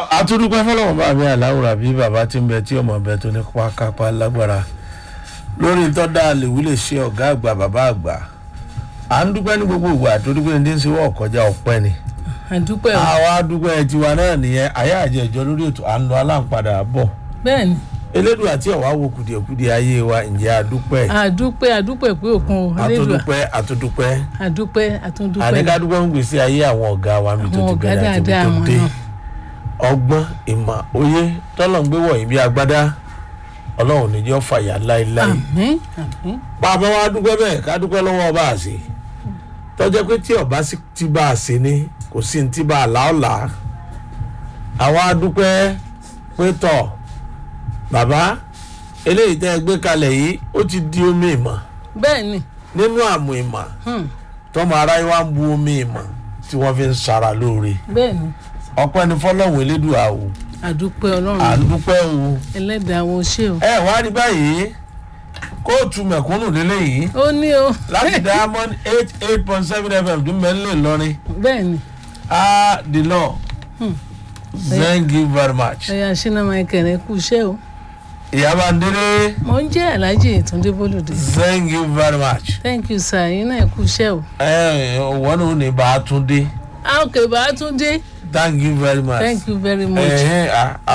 àtúndúpẹ́ fọlọ́wọ́n bá mi àláwùrà bí bàbá tí ń bẹ tí ọmọ bẹ tó ní pákápá lágbára lórí tọ́da àlèwú lè ṣe ọ̀gá àgbà bàbá àgbà à ń dúpẹ́ ní gbogbo ìgbà torí pé ní ṣe wọ́n kọjá ọ̀pẹ́ ni àdúpẹ́ o àwa dúpẹ́ tiwa náà nìyẹn àyà àjẹ ìjọ lórí ètò à ń lọ aláǹpadà bọ̀ bẹ́ẹ̀ ni elédùn àti ọ̀wá wo kùdìẹ̀kudìẹ ayé wa ǹjẹ́ àdúpẹ́ àdúpẹ́ àdúpẹ́ pé òkun o Elédùà àtúndúpẹ́ àtúndúpẹ́ àdúpẹ́ àtúndúpẹ́ àníkàdúpẹ́ ń gbèsè ayé àwọn ọ̀gá wa mi tó Àwọn ti ọ̀gá bẹ̀rẹ̀ àti ibi dáadáa tó wọn dé náà. ọgbọ́n ìmọ̀ òye tọ́lọ̀ ń gbé wọ̀nyí bí agbádá ọlọ́run ní jẹ́ fàyà láéláé àmín àmín bàbá wa dúpẹ́ bẹ́ẹ̀ ká dúpẹ́ lọ́wọ́ ọba àṣẹ tọ́jọ́ pé tí ọba sì ti bá a ṣe ni kò sí ní ti bá a là ọ́ là á àwa dúpẹ́ pé tọ̀ bàbá eléyìí tẹ́ ẹ gbé kalẹ̀ yìí ó ti di omi ìmọ̀ bẹ́ẹ̀ ni nínú àmù ìmọ̀ hmm, tọ́mọ aráyé wa ń bu omi ìmọ̀ tí wọ́n fi ń sara lóore bẹ́ẹ̀ ni ọpẹ́ ni fọlọ́hún elédùà o àdúpẹ́ ọlọ́run à ń dúpẹ́ o ẹlẹ́dàá wo ṣé o ẹ wá rí báyìí kóòtù mẹ̀kúnnù lélẹ́yìí ó ní o láti diamond eight eight point seven fm dún mẹ́lẹ̀ lọ́rin bẹ́ẹ̀ ni ah the law Hmm. thank you very much ẹ̀yà ṣínà michael ẹ kú iṣẹ́ o ìyábà ndéré mo ń jẹ́ alhaji túndé bólúdé thank you very much thank you sir yín náà ẹ kú iṣẹ́ o ẹ wọ́n ní ní bá a tún dé ah ok bàá tún dé thank you very much thank you very much. ẹ̀hìn, ah,